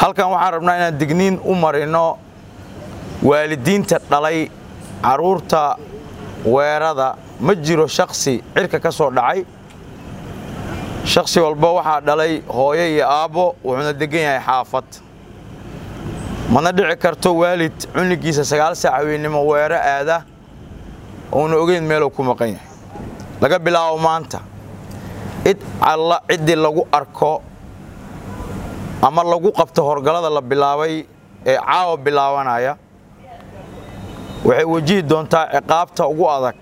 halkan waxaan rabnaa inaan digniin u marino waalidiinta dhalay carruurta weerada ma jiro shaksi cirka ka soo dhacay shaksi walba waxaa dhalay hooyo iyo aabbo wuxuuna deggan yahay xaafad mana dhici karto waalid cunligiisa sagaal saac haweennimo weero aada uuna ogeyn meeluu ku maqan yahay laga bilaabo maanta cid alla ciddii lagu arko ama lagu qabto horgallada la bilaabay ee caawa bilaabanaya waxay wajihi doontaa ciqaabta ugu adag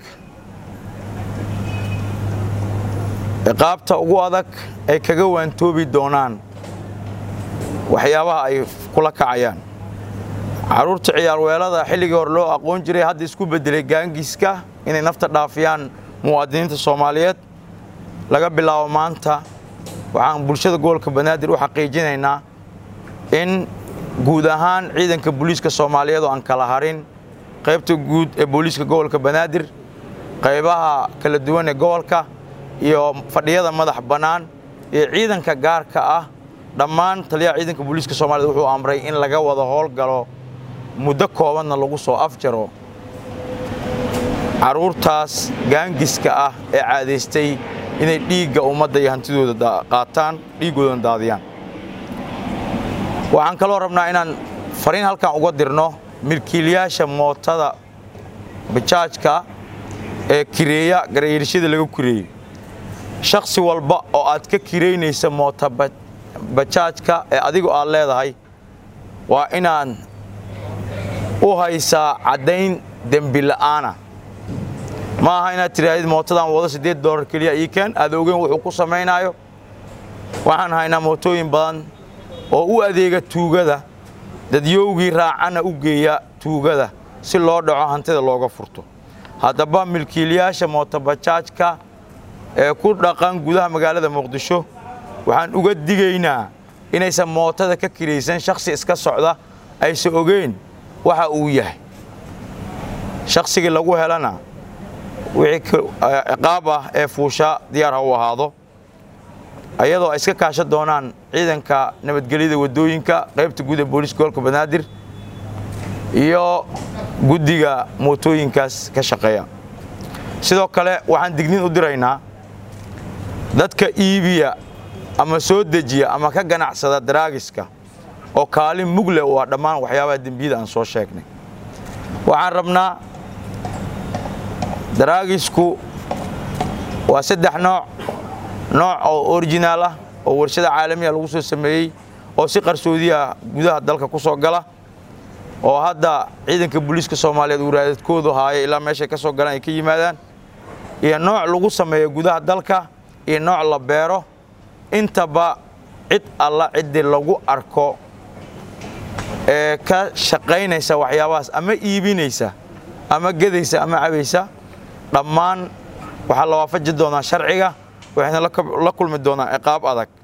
ciqaabta ugu adag ay kaga waantoobi doonaan waxyaabaha ay kula kacayaan carruurta ciyaarweelada xilligii hore loo aqoon jiray hadda isku beddelay gaangiiska inay nafta dhaafiyaan muwaadiniinta soomaaliyeed laga bilaabo maanta waxaan bulshada gobolka banaadir u xaqiijinaynaa in guud ahaan ciidanka booliiska soomaaliyeed oo aan kala harin qaybta guud ee booliiska gobolka banaadir qaybaha kala duwan ee gobolka iyo fadhiyada madax bannaan iyo ciidanka gaarka ah dhammaan taliyaha ciidanka booliiska soomaaliyed wuxuu amray in laga wada howlgalo muddo koobanna lagu soo afjaro carruurtaas gaangiska ah ee caadaystay inay dhiigga ummadda iyo hantidooda qaataan dhiiggoodana daadiyaan waxaan kaloo rabnaa inaan fariin halkan uga dirno milkiilayaasha mootada bajaajka ee kireeya garayiirshada laga kireeyey shakhsi walba oo aad ka kiraynaysa moota bajaajka ee adigu aad leedahay waa inaan u haysaa caddayn dembi la'aana ma aha inaad tidhaahdid mootadan wado siddeed dollar keliya ii keen aad ogeyn wuxuu ku samaynaayo waxaan haynaa mootooyin badan oo u adeega tuugada dadyowgii raacana u geeya tuugada si loo dhaco hantida looga furto haddaba milkiilayaasha mootobajaajka ee ku dhaqan gudaha magaalada muqdisho waxaan uga digaynaa inaysan mootada ka kiraysan shakhsi iska socda aysan ogeyn waxa uu yahay shakhsigii lagu helana wixii ciqaab ah ee fuusha diyaar ha u ahaado ayadoo ay iska kaashan doonaan ciidanka nabadgelyada waddooyinka qaybta guud ee booliiska gobolka banaadir iyo guddiga mootooyinkaas ka shaqeeya sidoo kale waxaan digniin u diraynaa dadka iibiya ama soo dejiya ama ka ganacsada daraagiska oo kaalin mugle u ah dhammaan waxyaabaha dembiyada aan soo sheegnay waxaan rabnaa daraagisku waa saddex nooc nooc oo originaal ah oo warshada caalamiya lagu soo sameeyey oo si qarsoodiya gudaha dalka ku soo gala oo hadda ciidanka booliiska soomaaliyeed waraadadkoodu haaya ilaa meeshay ka soo galaan ay ka yimaadaan iyo nooc lagu sameeyo gudaha dalka iyo nooc la beero intaba cid alla ciddii lagu arko ee ka shaqaynaysa waxyaabahaas ama iibinaysa ama gedaysa ama cabaysa dhammaan waxaa la waafaji doonaa sharciga waxayna la kulmi doonaa ciqaab adag